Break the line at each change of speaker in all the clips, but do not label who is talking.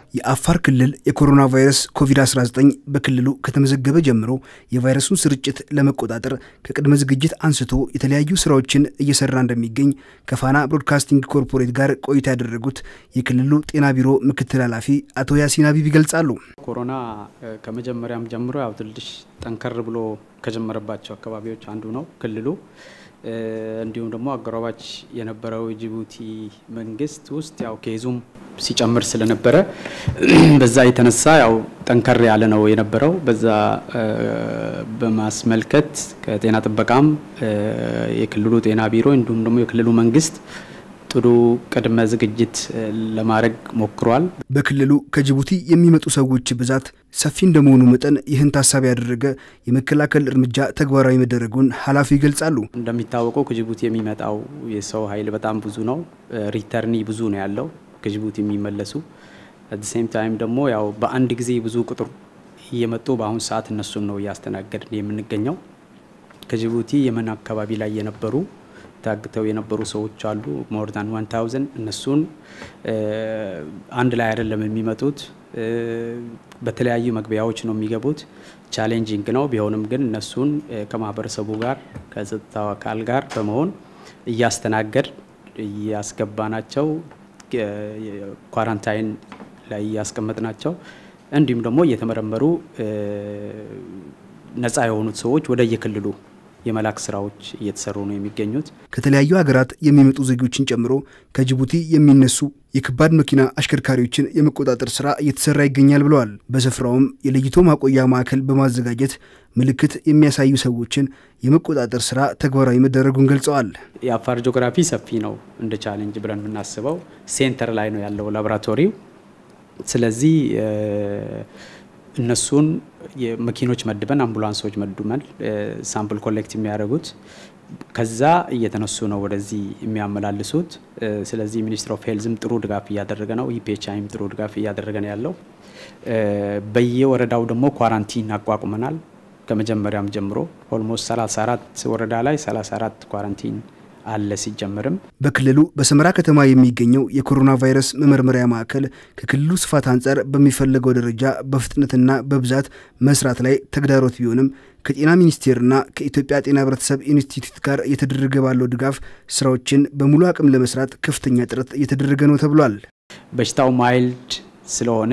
የአፋር ክልል የኮሮና ቫይረስ ኮቪድ-19 በክልሉ ከተመዘገበ ጀምሮ የቫይረሱን ስርጭት ለመቆጣጠር ከቅድመ ዝግጅት አንስቶ የተለያዩ ስራዎችን እየሰራ እንደሚገኝ ከፋና ብሮድካስቲንግ ኮርፖሬት ጋር ቆይታ ያደረጉት የክልሉ ጤና ቢሮ ምክትል ኃላፊ አቶ ያሲን አቢብ ይገልጻሉ።
ኮሮና ከመጀመሪያም ጀምሮ ያው ትንሽ ጠንከር ብሎ ከጀመረባቸው አካባቢዎች አንዱ ነው ክልሉ። እንዲሁም ደግሞ አጎራባች የነበረው ጅቡቲ መንግስት ውስጥ ያው ኬዙም ሲጨምር ስለነበረ በዛ የተነሳ ያው ጠንከር ያለ ነው የነበረው። በዛ በማስመልከት ከጤና ጥበቃም የክልሉ ጤና ቢሮ እንዲሁም ደግሞ የክልሉ መንግስት ጥሩ ቅድመ ዝግጅት ለማድረግ ሞክሯል።
በክልሉ ከጅቡቲ የሚመጡ ሰዎች ብዛት ሰፊ እንደመሆኑ መጠን ይህን ታሳቢ ያደረገ የመከላከል እርምጃ ተግባራዊ መደረጉን ኃላፊው ይገልጻሉ።
እንደሚታወቀው ከጅቡቲ የሚመጣው የሰው ኃይል በጣም ብዙ ነው። ሪተርኒ ብዙ ነው ያለው ከጅቡቲ የሚመለሱ አት ሴም ታይም ደግሞ ያው በአንድ ጊዜ ብዙ ቁጥር እየመጡ በአሁኑ ሰዓት እነሱን ነው እያስተናገድን የምንገኘው። ከጅቡቲ የመን አካባቢ ላይ የነበሩ ታግተው የነበሩ ሰዎች አሉ። ሞር ዛን ዋን ታውዘንድ እነሱን አንድ ላይ አይደለም የሚመጡት፣ በተለያዩ መግቢያዎች ነው የሚገቡት። ቻሌንጂንግ ነው። ቢሆንም ግን እነሱን ከማህበረሰቡ ጋር ከጸጥታው አካል ጋር በመሆን እያስተናገድ እያስገባናቸው ኳራንታይን ላይ እያስቀመጥናቸው እንዲሁም ደግሞ እየተመረመሩ ነፃ የሆኑት ሰዎች ወደ የክልሉ የመላክ ስራዎች እየተሰሩ ነው የሚገኙት።
ከተለያዩ ሀገራት የሚመጡ ዜጎችን ጨምሮ ከጅቡቲ የሚነሱ የከባድ መኪና አሽከርካሪዎችን የመቆጣጠር ስራ እየተሰራ ይገኛል ብለዋል። በስፍራውም የለይቶ ማቆያ ማዕከል በማዘጋጀት ምልክት የሚያሳዩ ሰዎችን የመቆጣጠር ስራ ተግባራዊ መደረጉን ገልጸዋል።
የአፋር ጂኦግራፊ ሰፊ ነው። እንደ ቻሌንጅ ብለን የምናስበው ሴንተር ላይ ነው ያለው ላቦራቶሪው። ስለዚህ እነሱን መኪኖች መድበን አምቡላንሶች መድመን ሳምፕል ኮሌክት የሚያደርጉት ከዛ እየተነሱ ነው ወደዚህ የሚያመላልሱት። ስለዚህ ሚኒስትር ኦፍ ሄልዝም ጥሩ ድጋፍ እያደረገ ነው። ኢፒኤችአይም ጥሩ ድጋፍ እያደረገ ነው ያለው። በየወረዳው ደግሞ ኳራንቲን አቋቁመናል። ከመጀመሪያም ጀምሮ ኦልሞስት 34 ወረዳ ላይ 34 ኳራንቲን አለ ሲጀምርም
በክልሉ በሰመራ ከተማ የሚገኘው የኮሮና ቫይረስ መመርመሪያ ማዕከል ከክልሉ ስፋት አንጻር በሚፈለገው ደረጃ በፍጥነትና በብዛት መስራት ላይ ተግዳሮት ቢሆንም ከጤና ሚኒስቴርና ከኢትዮጵያ ጤና ሕብረተሰብ ኢንስቲትዩት ጋር እየተደረገ ባለው ድጋፍ ስራዎችን በሙሉ አቅም ለመስራት ከፍተኛ ጥረት እየተደረገ ነው ተብሏል።
በሽታው ማይልድ ስለሆነ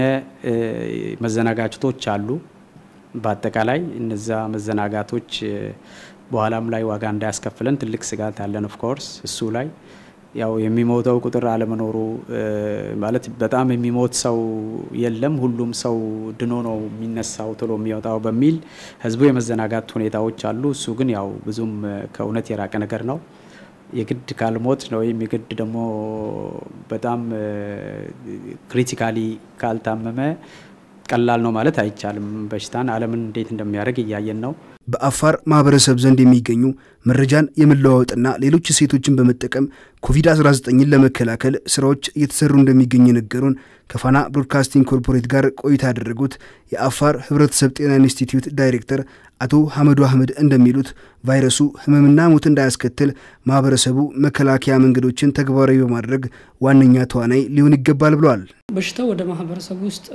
መዘናጋቶች አሉ። በአጠቃላይ እነዛ መዘናጋቶች በኋላም ላይ ዋጋ እንዳያስከፍለን ትልቅ ስጋት አለን። ኦፍኮርስ እሱ ላይ ያው የሚሞተው ቁጥር አለመኖሩ ማለት በጣም የሚሞት ሰው የለም፣ ሁሉም ሰው ድኖ ነው የሚነሳው ቶሎ የሚወጣው በሚል ህዝቡ የመዘናጋት ሁኔታዎች አሉ። እሱ ግን ያው ብዙም ከእውነት የራቀ ነገር ነው። የግድ ካልሞት ነው ወይም የግድ ደግሞ በጣም ክሪቲካሊ ካልታመመ ቀላል ነው ማለት አይቻልም። በሽታን ዓለምን እንዴት እንደሚያደርግ እያየን ነው።
በአፋር ማህበረሰብ ዘንድ የሚገኙ መረጃን የመለዋወጥና ሌሎች እሴቶችን በመጠቀም ኮቪድ-19ን ለመከላከል ስራዎች እየተሰሩ እንደሚገኙ የነገሩን ከፋና ብሮድካስቲንግ ኮርፖሬት ጋር ቆይታ ያደረጉት የአፋር ህብረተሰብ ጤና ኢንስቲትዩት ዳይሬክተር አቶ ሐመዱ አህመድ እንደሚሉት ቫይረሱ ህመምና ሞት እንዳያስከትል ማህበረሰቡ መከላከያ መንገዶችን ተግባራዊ በማድረግ ዋነኛ ተዋናይ ሊሆን ይገባል ብለዋል።
በሽታው ወደ ማህበረሰቡ ውስጥ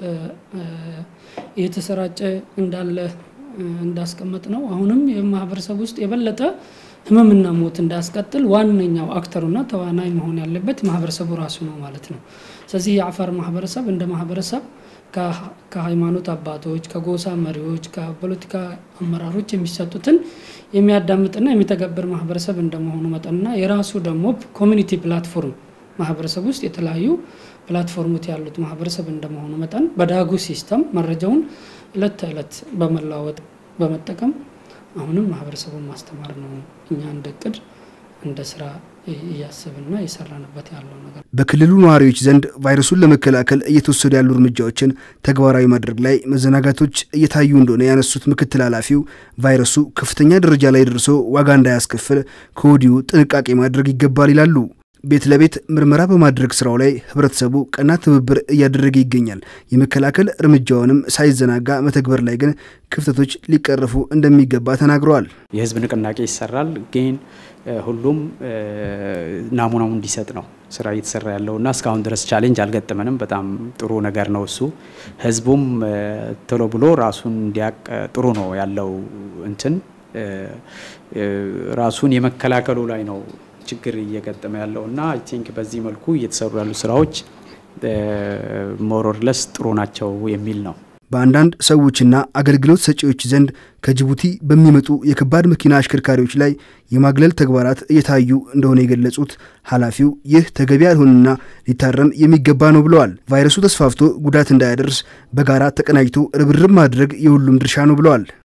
እየተሰራጨ እንዳለ እንዳስቀመጥ ነው። አሁንም የማህበረሰብ ውስጥ የበለጠ ህመምና ሞት እንዳያስቀጥል ዋነኛው አክተሩና ተዋናይ መሆን ያለበት ማህበረሰቡ ራሱ ነው ማለት ነው። ስለዚህ የአፋር ማህበረሰብ እንደ ማህበረሰብ ከሃይማኖት አባቶች፣ ከጎሳ መሪዎች፣ ከፖለቲካ አመራሮች የሚሰጡትን የሚያዳምጥና የሚተገብር ማህበረሰብ እንደመሆኑ መጠንና የራሱ ደግሞ ኮሚኒቲ ፕላትፎርም ማህበረሰብ ውስጥ የተለያዩ ፕላትፎርሞች ያሉት ማህበረሰብ እንደመሆኑ መጠን በዳጉ ሲስተም መረጃውን እለት ተዕለት በመለዋወጥ በመጠቀም አሁንም ማህበረሰቡን ማስተማር ነው እኛ እንደ እቅድ እንደ ስራ እያሰብና እየሰራንበት ያለው ነገር።
በክልሉ ነዋሪዎች ዘንድ ቫይረሱን ለመከላከል እየተወሰዱ ያሉ እርምጃዎችን ተግባራዊ ማድረግ ላይ መዘናጋቶች እየታዩ እንደሆነ ያነሱት ምክትል ኃላፊው ቫይረሱ ከፍተኛ ደረጃ ላይ ደርሶ ዋጋ እንዳያስከፍል ከወዲሁ ጥንቃቄ ማድረግ ይገባል ይላሉ። ቤት ለቤት ምርመራ በማድረግ ስራው ላይ ህብረተሰቡ ቀና ትብብር እያደረገ ይገኛል። የመከላከል እርምጃውንም ሳይዘናጋ መተግበር ላይ ግን ክፍተቶች ሊቀረፉ እንደሚገባ ተናግረዋል።
የህዝብ ንቅናቄ ይሰራል። ግን ሁሉም ናሙናውን እንዲሰጥ ነው ስራ እየተሰራ ያለው እና እስካሁን ድረስ ቻሌንጅ አልገጠመንም። በጣም ጥሩ ነገር ነው እሱ። ህዝቡም ቶሎ ብሎ ራሱን እንዲያቅ ጥሩ ነው ያለው እንትን ራሱን የመከላከሉ ላይ ነው ችግር እየገጠመ ያለው እና አይ ቲንክ በዚህ መልኩ እየተሰሩ ያሉ ስራዎች ሞሮርለስ ጥሩ ናቸው የሚል ነው።
በአንዳንድ ሰዎችና አገልግሎት ሰጪዎች ዘንድ ከጅቡቲ በሚመጡ የከባድ መኪና አሽከርካሪዎች ላይ የማግለል ተግባራት እየታዩ እንደሆነ የገለጹት ኃላፊው ይህ ተገቢ ያልሆነና ሊታረም የሚገባ ነው ብለዋል። ቫይረሱ ተስፋፍቶ ጉዳት እንዳያደርስ በጋራ ተቀናጅቶ ርብርብ ማድረግ የሁሉም ድርሻ ነው ብለዋል።